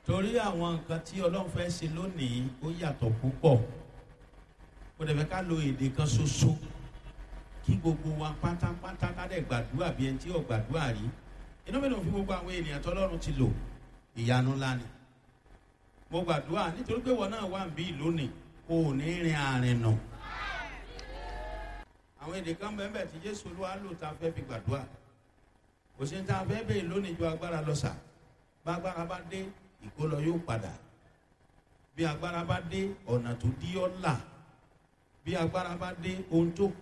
torí àwọn nǹkan tí ọlọ́run fẹ́ ṣe lónìí ó yàtọ̀ púpọ̀ kò dẹ̀ fẹ́ ká lo èdè kan ṣoṣo kí gbogbo wa pátápátá ká dẹ̀ gbàdúrà bí ẹni tí ò gbàdúrà rí inú mi ló fi gbogbo àwọn ènìyàn tọ́lọ́run ti lò ìyanu ńlá ni mo gbàdúrà nítorí pé wọn náà wà ń bí lónìí kò ní rin àrìn nà àwọn èdè kan bẹ́ẹ̀ tí jésù olúwa lò tá a fẹ́ fi gbàdúrà kò sí ní tá a fẹ́ bẹ́ẹ̀ lónìí ju agbára lọ sà bá agbára bá dé ìkólọ yóò padà bí agbára bá dé ọ̀nà tó dí ọ́ là bí agbára bá dé ohun tó